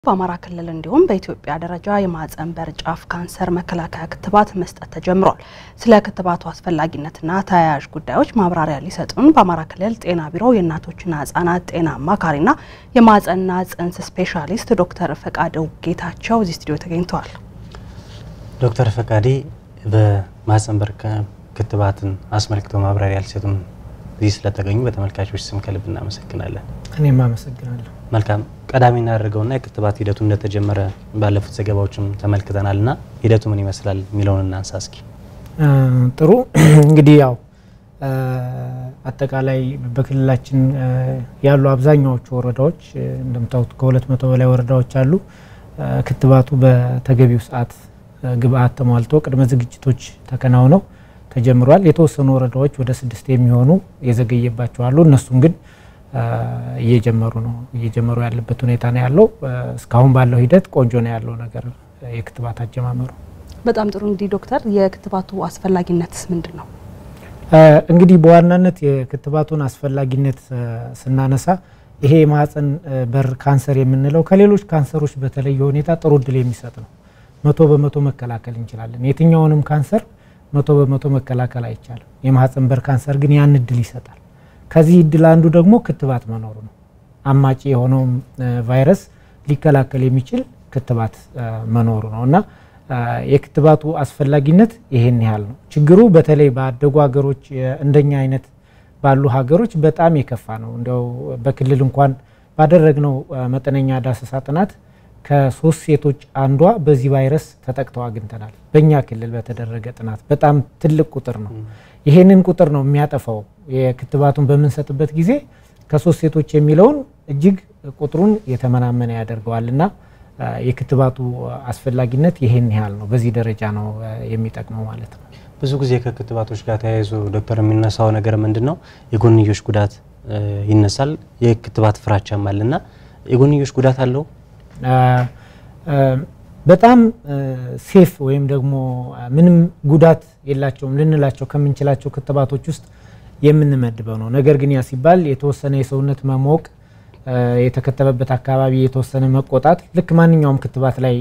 በአማራ ክልል እንዲሁም በኢትዮጵያ ደረጃ የማህጸን በር ጫፍ ካንሰር መከላከያ ክትባት መስጠት ተጀምሯል። ስለ ክትባቱ አስፈላጊነትና ተያያዥ ጉዳዮች ማብራሪያ ሊሰጡን በአማራ ክልል ጤና ቢሮ የእናቶችና ህጻናት ጤና አማካሪና የማህጸንና ጽንስ ስፔሻሊስት ዶክተር ፈቃደው ጌታቸው እዚህ ስቱዲዮ ተገኝተዋል። ዶክተር ፈቃዴ በማህጸን በር ክትባትን አስመልክቶ ማብራሪያ ሊሰጡን እዚህ ስለተገኙ በተመልካቾች ስም ከልብ እናመሰግናለን። እኔም አመሰግናለሁ። መልካም ቀዳሚ እናደርገውና የክትባት ሂደቱ እንደተጀመረ ባለፉት ዘገባዎችም ተመልክተናል እና ሂደቱ ምን ይመስላል የሚለውን እናንሳ እስኪ። ጥሩ እንግዲህ ያው አጠቃላይ በክልላችን ያሉ አብዛኛዎቹ ወረዳዎች እንደምታዩት ከሁለት መቶ በላይ ወረዳዎች አሉ። ክትባቱ በተገቢው ሰዓት ግብአት ተሟልቶ ቅድመ ዝግጅቶች ተከናውነው ተጀምሯል። የተወሰኑ ወረዳዎች ወደ ስድስት የሚሆኑ የዘገየባቸው አሉ። እነሱም ግን እየጀመሩ ነው እየጀመሩ ያለበት ሁኔታ ነው ያለው። እስካሁን ባለው ሂደት ቆንጆ ነው ያለው ነገር የክትባት አጀማመሩ። በጣም ጥሩ። እንግዲህ ዶክተር የክትባቱ አስፈላጊነትስ ምንድን ነው? እንግዲህ በዋናነት የክትባቱን አስፈላጊነት ስናነሳ ይሄ የማህጸን በር ካንሰር የምንለው ከሌሎች ካንሰሮች በተለየ ሁኔታ ጥሩ እድል የሚሰጥ ነው። መቶ በመቶ መከላከል እንችላለን። የትኛውንም ካንሰር መቶ በመቶ መከላከል አይቻልም። የማህጸን በር ካንሰር ግን ያን እድል ይሰጣል። ከዚህ እድል አንዱ ደግሞ ክትባት መኖሩ ነው። አማጪ የሆነውም ቫይረስ ሊከላከል የሚችል ክትባት መኖሩ ነው እና የክትባቱ አስፈላጊነት ይሄን ያህል ነው። ችግሩ በተለይ ባደጉ ሀገሮች እንደኛ አይነት ባሉ ሀገሮች በጣም የከፋ ነው። እንዲያው በክልል እንኳን ባደረግነው መጠነኛ ዳሰሳ ጥናት ከሶስት ሴቶች አንዷ በዚህ ቫይረስ ተጠቅተው አግኝተናል። በእኛ ክልል በተደረገ ጥናት በጣም ትልቅ ቁጥር ነው። ይሄንን ቁጥር ነው የሚያጠፋው። የክትባቱን በምንሰጥበት ጊዜ ከሶስት ሴቶች የሚለውን እጅግ ቁጥሩን የተመናመነ ያደርገዋል እና የክትባቱ አስፈላጊነት ይሄን ያህል ነው። በዚህ ደረጃ ነው የሚጠቅመው ማለት ነው። ብዙ ጊዜ ከክትባቶች ጋር ተያይዞ ዶክተር የሚነሳው ነገር ምንድን ነው? የጎንዮሽ ጉዳት ይነሳል። የክትባት ፍራቻም አለና የጎንዮሽ ጉዳት አለው በጣም ሴፍ ወይም ደግሞ ምንም ጉዳት የላቸውም ልንላቸው ከምንችላቸው ክትባቶች ውስጥ የምንመድበው ነው። ነገር ግን ያ ሲባል የተወሰነ የሰውነት መሞቅ፣ የተከተበበት አካባቢ የተወሰነ መቆጣት ልክ ማንኛውም ክትባት ላይ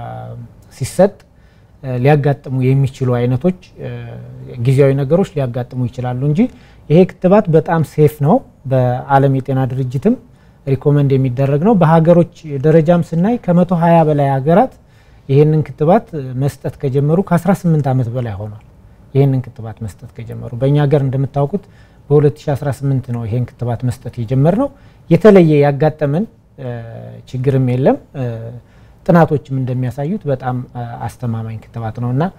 ሲሰጥ ሊያጋጥሙ የሚችሉ አይነቶች ጊዜያዊ ነገሮች ሊያጋጥሙ ይችላሉ እንጂ ይሄ ክትባት በጣም ሴፍ ነው። በዓለም የጤና ድርጅትም ሪኮመንድ የሚደረግ ነው። በሀገሮች ደረጃም ስናይ ከመቶ ሀያ በላይ ሀገራት ይህንን ክትባት መስጠት ከጀመሩ ከ18 ዓመት በላይ ሆኗል። ይህንን ክትባት መስጠት ከጀመሩ በእኛ ሀገር እንደምታውቁት በ2018 ነው ይህን ክትባት መስጠት የጀመር ነው። የተለየ ያጋጠመን ችግርም የለም። ጥናቶችም እንደሚያሳዩት በጣም አስተማማኝ ክትባት ነው እና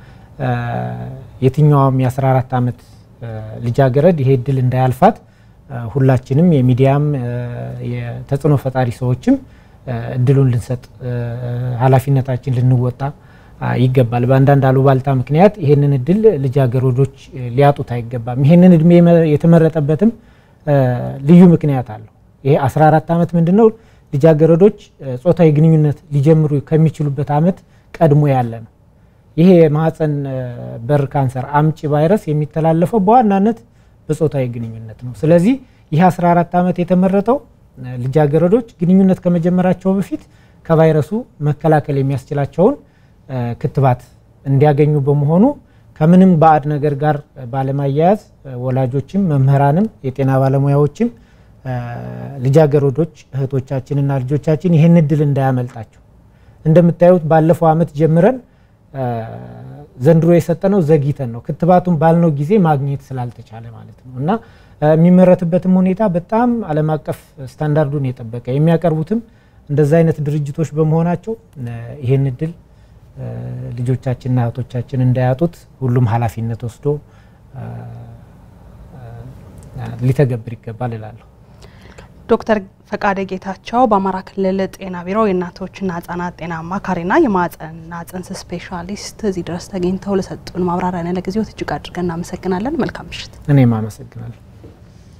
የትኛውም የ14 ዓመት ልጃገረድ ይሄ እድል እንዳያልፋት ሁላችንም የሚዲያም የተጽዕኖ ፈጣሪ ሰዎችም እድሉን ልንሰጥ ኃላፊነታችን ልንወጣ ይገባል። በአንዳንድ አሉባልታ ምክንያት ይህንን እድል ልጃገረዶች ሊያጡት አይገባም። ይህንን እድሜ የተመረጠበትም ልዩ ምክንያት አለው። ይሄ 14 ዓመት ምንድን ነው? ልጃገረዶች ጾታዊ ግንኙነት ሊጀምሩ ከሚችሉበት ዓመት ቀድሞ ያለ ነው። ይሄ የማህጸን በር ካንሰር አምጪ ቫይረስ የሚተላለፈው በዋናነት በጾታዊ ግንኙነት ነው። ስለዚህ ይህ 14 ዓመት የተመረጠው ልጃገረዶች ግንኙነት ከመጀመራቸው በፊት ከቫይረሱ መከላከል የሚያስችላቸውን ክትባት እንዲያገኙ በመሆኑ ከምንም ባዕድ ነገር ጋር ባለማያያዝ ወላጆችም፣ መምህራንም፣ የጤና ባለሙያዎችም ልጃገረዶች እህቶቻችንና ልጆቻችን ይህን እድል እንዳያመልጣቸው እንደምታዩት ባለፈው ዓመት ጀምረን ዘንድሮ የሰጠነው ዘግይተን ነው። ክትባቱን ባልነው ጊዜ ማግኘት ስላልተቻለ ማለት ነው እና የሚመረትበትም ሁኔታ በጣም ዓለም አቀፍ ስታንዳርዱን የጠበቀ የሚያቀርቡትም እንደዛ አይነት ድርጅቶች በመሆናቸው ይህን እድል ልጆቻችንና እህቶቻችን እንዳያጡት ሁሉም ኃላፊነት ወስዶ ሊተገብር ይገባል እላለሁ። ዶክተር ፈቃደ ጌታቸው በአማራ ክልል ጤና ቢሮ የእናቶችና ህጻናት ጤና አማካሪና የማህጸንና ጽንስ ስፔሻሊስት እዚህ ድረስ ተገኝተው ለሰጡን ማብራሪያ ለጊዜው እጅግ አድርገን እናመሰግናለን። መልካም ምሽት። እኔም አመሰግናለሁ።